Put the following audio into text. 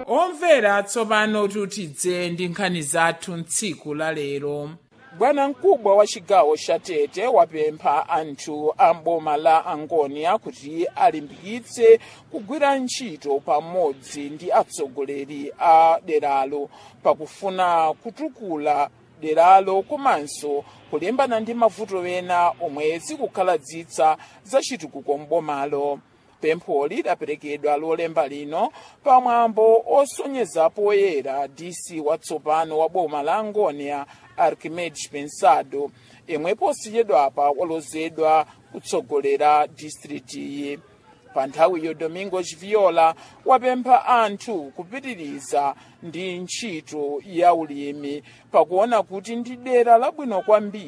omvera tsopano tutidze ndi nkhani zathu mtsiku la lero bwana mkubwa wa chigawo cha tete wapempha anthu a boma la angonia kuti alimbikitse kugwira ntchito pamodzi ndi atsogoleri a deralo pakufuna kutukula deralo komanso kulimbana ndi mavuto ena omwe zikukhaladzitsa zachitukuko m'bomalo pempho lidaperekedwa lolemba lino pamwambo osonyeza poyera dc watsopano wa boma la angonia archimedes pensado yemwe posachedwapa walozedwa kutsogolera distritiyi pa nthawiyo domingos viola wapempha anthu kupitiriza ndi ntchito ya ulimi pakuona kuti ndi dera labwino kwambiri